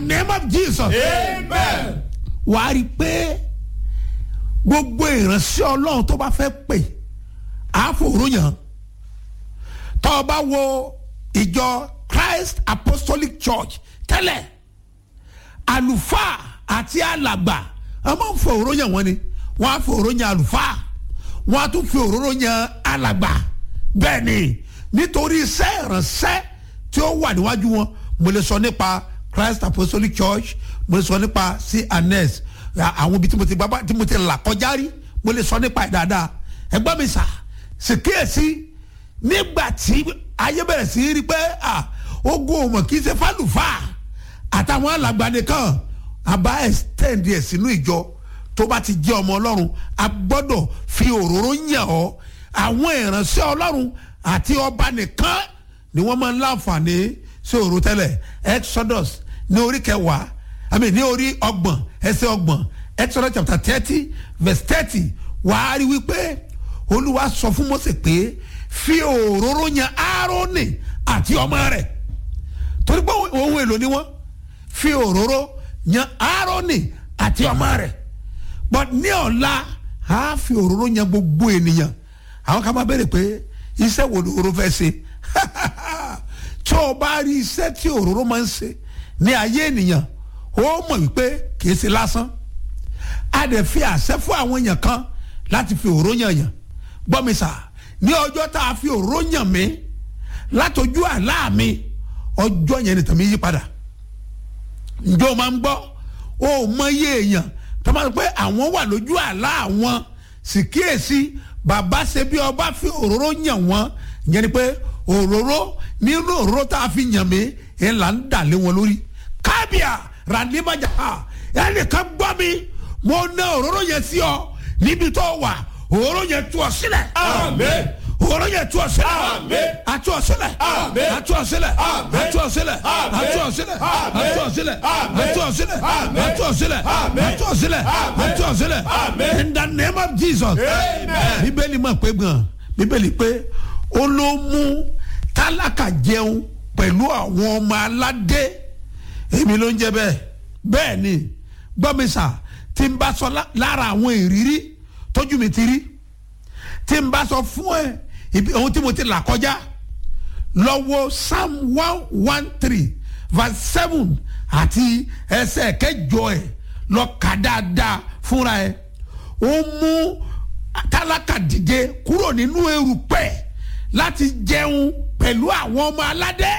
name of jesus Amen. wàá rí i pé gbogbo ìránṣẹ́ ọlọ́run tó bá fẹ́ pè àfòróyàn tó o bá wo ìjọ christ apostolic church tẹ́lẹ̀ àlùfáà àti alàgbà wọ́n máa ń fọ òróró yàn wọ́n ni wọ́n á fọ òróró yàn àlùfáà wọ́n á tún fi òróró yàn alàgbà bẹ́ẹ̀ ni nítorí iṣẹ́ ìránṣẹ́ tí ó wà níwájú wọn mo lè sọ nípa christ apostolic church mo lè sọ nípa cns àwọn ibi tí mo ti gbá tí mo ti là kọjá rí mo lè sọ nípa ẹ̀ dáadáa ẹgbọ́n mi sà ṣèkíyèsí nígbà tí ayé bẹ̀rẹ̀ sí rí pé ah, ogun òmò kì í ṣe fálùfáà àtàwọn alàgbà nìkan àbá extend ẹ̀ sínú ìjọ tó bá ti jẹ́ ọmọ ọlọ́run a gbọ́dọ̀ fi òróró yàn ọ́ àwọn ìránṣẹ́ ọlọ́run àti ọba nìkan ni wọ́n máa ń láǹfààní sí òróró tẹ́lẹ̀ exodus ní orí kẹwàá i mean ní orí ọgbọ̀n ẹsẹ̀ ọgbọ̀n exodus chapter thirty verse thirty wàá rí wípé olúwa sọ fún mose pé fi òróró yan aaroni àti ọmọ rẹ̀ torí pé ohun èlò ni wọ́n fi òróró yan aaroni àti ọmọ rẹ̀ but ní ọ̀la a fi òróró yan gbogbo ènìyàn àwọn kan máa béèrè pé iṣẹ́ wo ni òróró fẹ́ ṣe tí o bá rí iṣẹ́ tí òróró máa ń ṣe ní ayé ènìyàn ó mọ̀ wípé kìí ṣe lásán a dẹ̀ fi àṣẹ fún àwọn èèyàn kan láti fi òróró yàn yàn gbọ́ mi sà ní ọjọ́ tá a fi òróró yàn mí látọjú àlá mi ọjọ́ yẹn ni tàmí yí padà ǹjẹ́ o máa ń gbọ́ o mọ iye èèyàn tó máa ń pẹ́ àwọn wà lójú àlá àwọn sì kíyèsí bàbá ṣe bí ọba fi òróró yàn wọ́n ìyẹn ni pé òróró nínú òróró tá a fi yàn mí ẹ̀ là ń dà lé wọn lórí kábíà ràdímàjà ẹnìkan gbọ́ mi mo ná òróró yẹn sí ọ níbi tó wà òróró yẹn tú ọ sílẹ̀ Amen. òróró yẹn tú ọ sílẹ̀ Amen. àtú ọ sílẹ̀ Amen. àtú ọ sílẹ̀ Amen. àtú ọ sílẹ̀ Amen. àtú ọ sílẹ̀ Amen. àtú ọ sílẹ̀ Amen. àtú ọ sílẹ̀ Amen. àtú ọ sílẹ̀ Amen. àtú ọ sílẹ̀ Amen. àtú ọ sílẹ̀ Amen. in the name of jesus Amen. bíbélì mọ̀ pé gan bíbélì pé ó ló mú tálákà jẹun pẹ̀lú àwọn ọmọ aládé èmi ló ń jẹ bẹ́ẹ̀ bẹ́ẹ̀ ni gbọ́mísà tí n bá sọ lá- lára àwọn ìrírí tójú mi ti rí tí n bá sọ fún ẹ ibi ohun tí mo ti là kọjá lọ́wọ́ psalm one one three verse seven àti ẹsẹ̀ kẹjọ ẹ̀ lọ kà dáadáa fúnra ẹ̀ ó mú tálákà dìde kúrò nínú erùpẹ̀ láti jẹun pẹ̀lú àwọn ọmọ aládé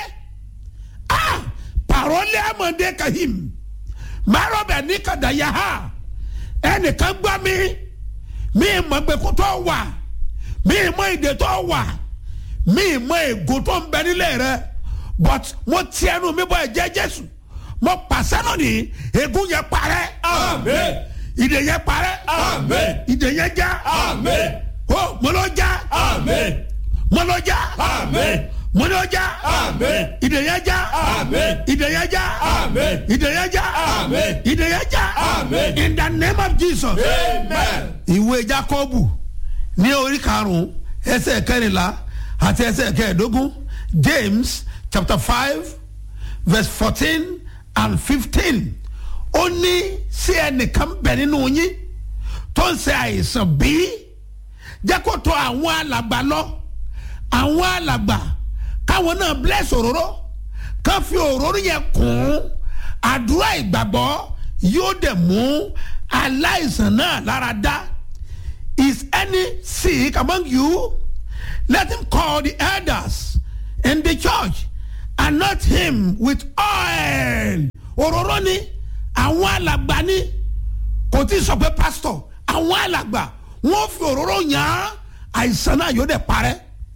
ah parole amande kahim marobe ní kàdáyà ha ẹnìkan gbọ́ mi mi mọ̀ gbẹ̀kú tó wà mi mọ̀ ìdè tó wà mi mọ̀ ègò tó ń bẹ nílé rẹ but mo ti ẹnu mi bọ ẹ̀jẹ̀ jésù mo pàṣẹ lónìí ègún yẹn parẹ́ Amen. ìdè yẹn parẹ́ Amen. ìdè yẹn já Amen. ó mo ló já Amen. mo ló já Amen. mo ló já Amen. ìdè yẹn já Amen. ìdè yẹn já Amen. ìdè yẹn já Amen. ìdè yẹn já Amen. in the name of jesus Amen. ìwé jacobu ní orí karùnún ẹsẹ̀ kẹrìnlá àti ẹsẹ̀ kẹẹ̀ẹ́dógún james chapter five verse fourteen and fifteen ó ní sí ẹnìkan bẹ̀ nínú yín tó ń ṣe àìsàn bí jẹ́ kó tọ̀ àwọn alàgbà lọ àwọn alàgbà káwọn náà bless òróró ká fi òróró yẹn kún àdúrà ìgbàgbọ́ yóò dẹ̀ mú aláìsàn náà lára dá is any sick among you let him call the elders in the church and not him with oil òróró ni àwọn alàgbà ni kò tí ì sọ pé pastor àwọn alàgbà wọn fi òróró yàn án àìsàn náà yóò dẹ̀ parẹ́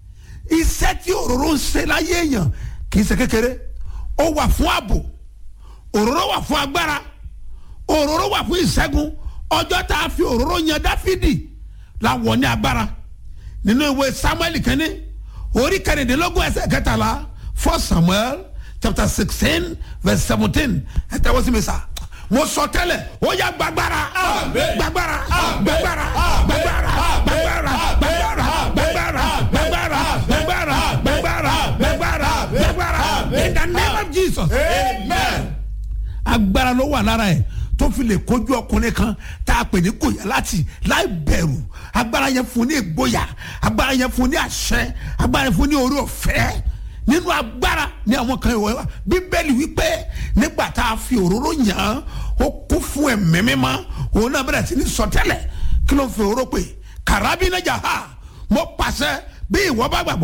iṣẹ́ tí òróró ń ṣe láyé èèyàn kì í ṣe kékeré ó wà fún ààbò òróró wà fún agbára òróró wà fún ìṣẹ́gun ọjọ́ tá a fi òróró yan dáfídì làwọn ní agbára nínú ìwé samuel kínní orí kẹrìndínlógún ẹsẹ̀ kẹtàlá first samuel chapter sixteen verse seventeen ẹ tẹ́wọ́ sí mi sá mo sọ tẹ́lẹ̀ ó yá gbàgbára Amen. gbàgbára Amen. gbàgbára Amen. gbàgbára Amen. gbàgbára gbàgbára gbàgbára gbàgbára gbàgbára gbàgbára gbàgbára gbàgbára in the name of jesus Amen. agbára ló wà lára ẹ̀ tó fi lè kojú ọkùnrin kan tá a pè ní gòyà láti láì bẹ̀rù agbára yẹn fún ní ìgboyà agbára yẹn fún ní àṣẹ agbára yẹn fún ní orí ọ̀fẹ́ nínú agbára ní àwọn kan ìwọ bíbélì wípé nígbà tá a fi òróró yàn án ó kún fún ẹ̀mí mímọ́ òun náà bẹ̀rẹ̀ sí ní sọtẹ́lẹ̀ kí ló ń fi òróró pè kàràbínájà ha mo pàṣẹ bí ìwọ bá gbàgbọ́